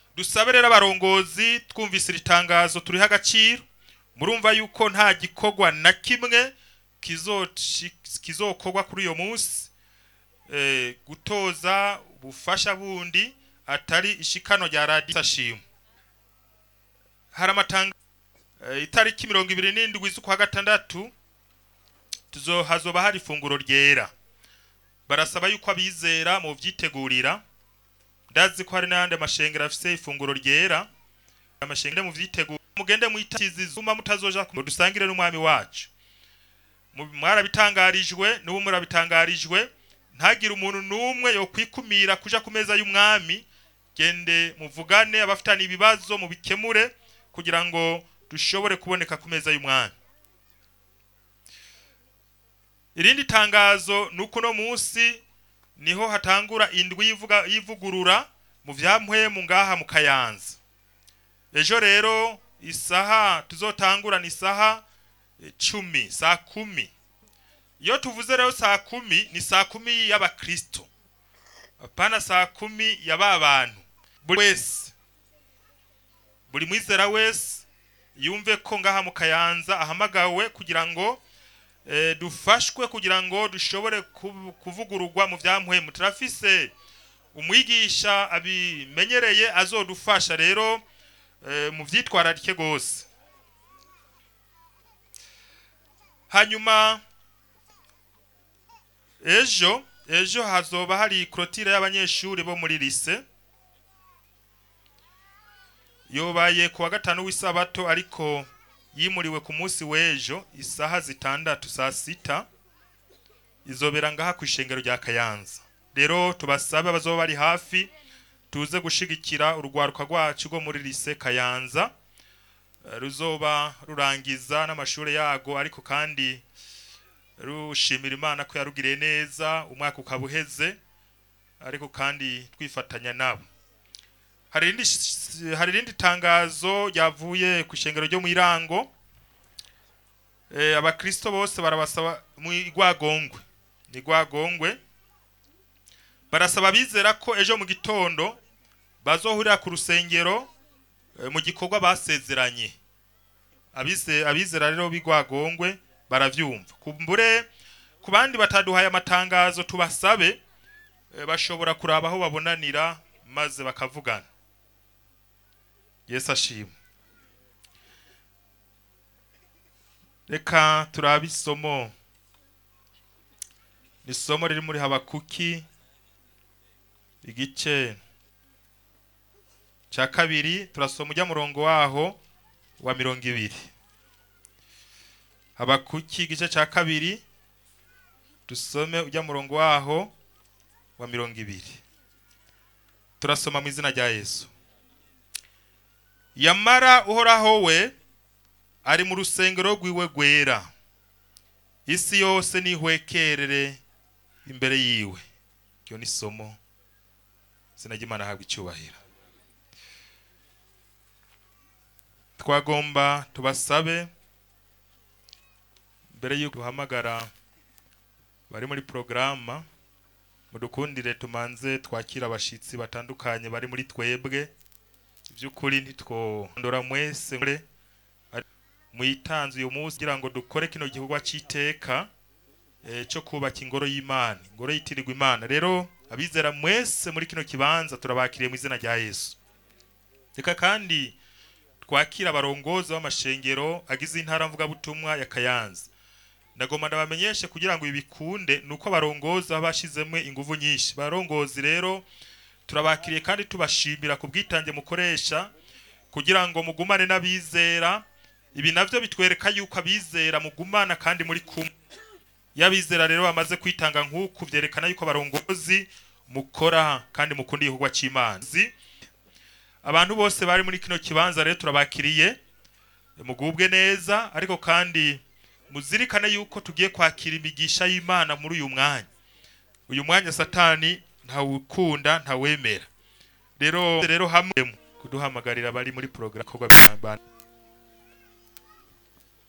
dusabe rero abarongozi twumvise iri tangazo turiho agaciro murumva yuko nta gikorwa na kimwe kizoci- kizokorwa kuri uyo munsi eh, gutoza ubufasha bundi atari ishikano rya radiyo ashimwe hari amatanga eh, itariki mirongo ibiri n'indwi z'ukwa gatandatu tuzo hazoba hari ifunguro ryera barasaba yuko abizera mu vyitegurira ndazi ko hari n'ayandi amashengero afise ifunguro ryera amashengero mu vyitegura mugende mwitakizi zuma mutazoja ku dusangire n'umwami wacu Mu- mwarabitangarijwe n'ubu murabitangarijwe ntagire umuntu n'umwe yo kwikumira kuja ku meza y'umwami gende muvugane abafitanye ibibazo mubikemure kugira ngo dushobore kuboneka ku meza y'umwami irindi tangazo ni uko no munsi niho hatangura indwi yivuga yivugurura mu vyampwemu ngaha mu kayanza ejo rero isaha tuzotangura ni isaha eh, cumi saa kumi iyo tuvuze rero saa kumi ni saa kumi y'abakristo apana saa kumi ya ba bantu buri wese buri mwizera wese yumve ko ngaha mu kayanza ahamagawe kugira ngo eh, dufashwe kugira ngo dushobore kuv- kuvugururwa mu vyampwemu turafise umwigisha abimenyereye azodufasha rero eh, mu vyitwararike gose hanyuma ejo ejo hazoba hari clotire y'abanyeshuri bo muri lise yobaye ku wa gatanu w'isabato ariko yimuriwe ku munsi w'ejo isaha zitandatu saa sita izobera ngaha ku ishengero rya kayanza rero tubasabe abazoba bari hafi tuze gushigikira urwaruka rwacu rwo muri lise kayanza eh, ruzoba rurangiza n'amashuri yago ariko kandi rushimira imana ko yarugiriye neza umwaka ukaba uheze ariko kandi twifatanya nabo hari irindi sh- hari irindi tangazo ryavuye ku ishengero ryo mu irango eh, abakristo bose barabasaba mu igwagongwe ni igwagongwe barasaba abizera ko ejo mu gitondo bazohurira ku rusengero eh, mu gikorwa basezeranye abize abizera rero b'igwagongwe baravyumva kumbure ku bandi bataduhaye amatangazo tubasabe eh, bashobora kuraba aho babonanira maze bakavugana yesu ashimwe reka turabe isomo ni isomo riri muri habakuki igice cya kabiri turasoma ujya murongo waho wa mirongo ibiri habakuki igice cya kabiri dusome ujya murongo waho wa mirongo ibiri turasoma mu izina rya yesu yamara uhoraho we ari mu rusengero rwiwe rwera isi yose nihwekerere imbere yiwe iryo ni isomo izina ry'imana ahabwa icyubahiro twagomba tubasabe mbere y'uko duhamagara bari muri porogaramu mudukundire tumanze twakira abashitsi batandukanye bari muri twebwe by'ukuri ntitwondora mwese mure muyitanze uyu munsi kugira ngo dukore kino gikorwa cy'iteka eh, cyo kubaka ingoro y'imana ingoro yitirirwa imana rero abizera mwese muri kino kibanza turabakiriye mu izina rya yesu reka kandi twakira abarongozi b'amashengero agize intara mvugabutumwa ya kayanza ndagomba ndabamenyeshe kugira ngo ibi bikunde ni uko abarongozi baba bashyizemo ingufu nyinshi barongozi rero turabakiriye kandi tubashimira ku bwitange mukoresha kugira ngo mugumane n'abizera ibi navyo bitwereka yuko abizera mugumana kandi muri kumwe iyo abizera rero bamaze kwitanga nk'uku byerekana yuko abarongozi mukora kandi mukunda igikorwa cy'imana Zi- abantu bose bari muri kino kibanza rero turabakiriye mugubwe neza ariko kandi muzirikane yuko tugiye kwakira imigisha y'imana muri uyu mwanya uyu mwanya satani ntawukunda ntawemera rero rero hamwe kuduhamagarira bari muri porogaramu